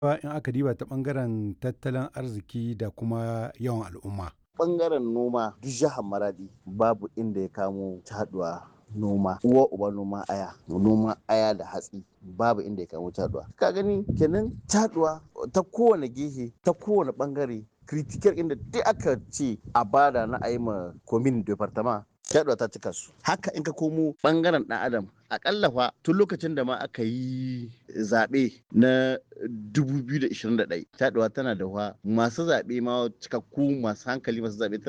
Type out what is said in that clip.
in aka diba ta ɓangaren tattalin arziki da kuma yawan al'umma. Ɓangaren noma duk jihar Maradi babu inda ya kamo caɗuwa noma uwa uba noma aya noma aya da hatsi babu inda ya kamo caɗuwa ka gani kenan caɗuwa ta kowane gehe ta kowane ɓangare critical inda duk aka ce a bada na ayi ma komin departement caɗuwa ta cika su haka in ka komo ɓangaren ɗan adam akalla fa tun lokacin da ma aka yi zaɓe na 2021 taɗuwa tana da wa masu zaɓe ma cikakku masu hankali masu zaɓe